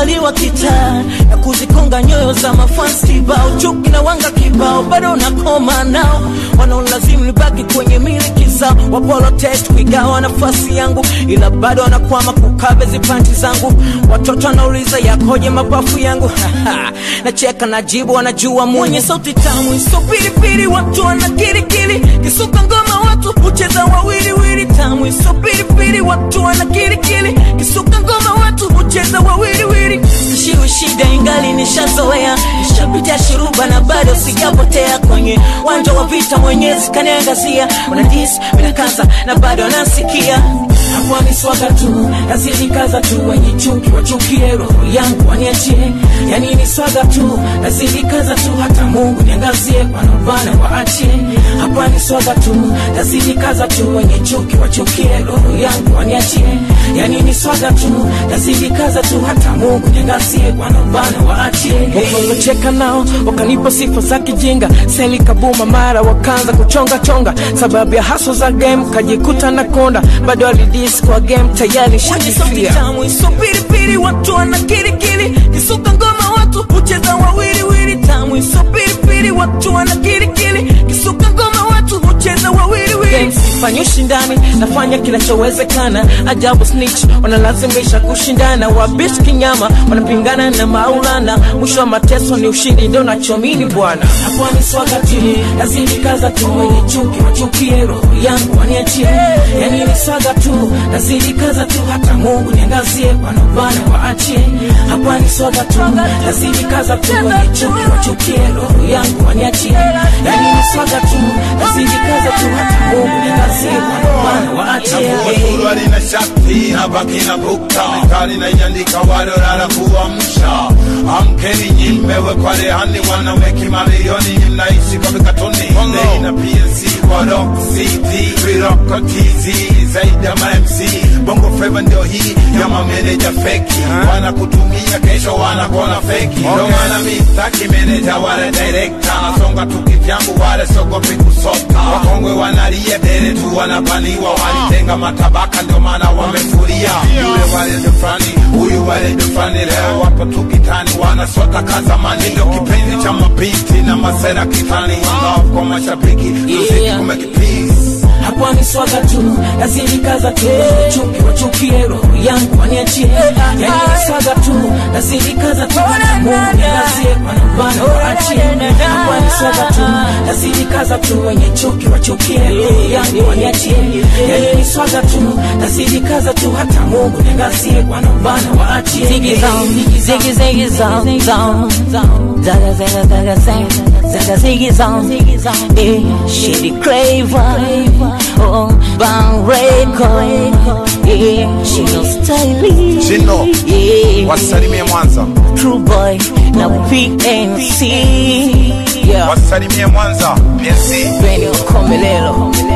nimezaliwa kitaa na kuzikonga nyoyo za mafansi kibao, chuki na wanga kibao, bado nakoma nao, wanaolazimu nibaki kwenye miliki zao, wapolo test kuigawa nafasi yangu, ila bado wanakwama kukabe zipanti zangu. Watoto wanauliza yakoje mapafu yangu nacheka najibu, wanajua mwenye sauti tamu iso pilipili, watu wana kirikiri, kisuka ngoma watu hucheza wawiliwili, tamu iso pilipili, watu wana kirikiri, kisuka ngoma watu hucheza wawiliwili. Ishiwi shida ingali nishazoea, nishapitia shuruba na bado sijapotea kwenye wanja wa vita, mwenyezi kaniangazia, wanadis minakaza na bado anasikia hapo ni swaga tu, nazidi kaza tu, wenye chuki wachukie, roho yangu waniachie, yani ni swaga tu, nazidi kaza tu, hata Mungu niangazie, wanaovana waachie. Hapa ni swaga tu, nazidi kaza tu, wenye chuki wachukie, roho yangu waniachie, yani ni swaga tu, nazidi kaza tu, hata Mungu niangazie, wanaovana waachie. Walocheka nao wakanipa sifa za kijinga, seli kabuma, mara wakaanza kuchonga chonga, sababu ya haso za game kajikuta na konda, bado alidi Yes, kwa game tayari shajifia tamu iso pilipili, watu wana kirikiri, kisuka ngoma watu hucheza wawiliwili. Tamu iso pilipili, watu wana kirikiri, kisuka ngoma watu hucheza wawiliwili. Sifanyi ushindani, nafanya kinachowezekana. Ajabu snitch wanalazimisha kushindana, wabish kinyama wanapingana na Maulana. Mwisho wa mateso ni ushindi, ndio nachomini bwana. Hapo ni swaga tu, nazidi kaza tu, wenye chuki wachukie, roho yangu waniachie, yani ni swaga tu nazidi kaza tu, hata Mungu niangazie, wanaovana waachie. Hapa ni swaga tu, nazidi kaza tu, wenye chuki wachukie, roho yangu waniachie, yani ni swaga tu, nazidi kaza tu, hata Mungu niangazie, wanaovana waachie. Surwa lina shati na baki na bukta Mikali na iandika walolala kuamsha Amkeni nyimmewe kwa rehani wanaweki mamilioni Mnaishi kwa mikatoni Nei na PNC kwa rock CD Viroko TZ zaidi ya ma-MC Bongo Flava ndio hii ya mameneja feki Wanakutumia kesho wanakona feki Ndio maana mistaki meneja wale director Nasonga tu kivyangu wale sogopi kusota Wakongwe wanalia dere tu wanapaniwa Walitenga matabaka ndio maana wamefuria Yule wale ndo fulani, huyu wale ndo fulani Leo wapo tu kitani wanasota kazamani Ndio kipenzi cha mabinti na masera kitani Love kwa mashabiki, muziki Yeah. kumeki peace Hapa ni swaga tu, nazidi kaza tu, chuki wachukie, roho yangu waniachie, yani ni swaga tu, nazidi kaza tu, Mungu niangazie, wanaovana waachie. Hapa ni swaga tu, nazidi kaza tu, wenye chuki wachukie, roho yangu waniachie, yani ni swaga tu, nazidi kaza tu, hata Mungu niangazie, wanaovana waachie. Ziggy zone, ziggy ziggy zone, zone, zaga zaga zaga zaga, zaga ziggy zone, yeah, she the craver, oh, bang record, yeah, she no stylish, She know. yeah, Wasalimie Mwanza, true boy, na PNC, yeah, wasalimie Mwanza, PNC Benny Komelelo.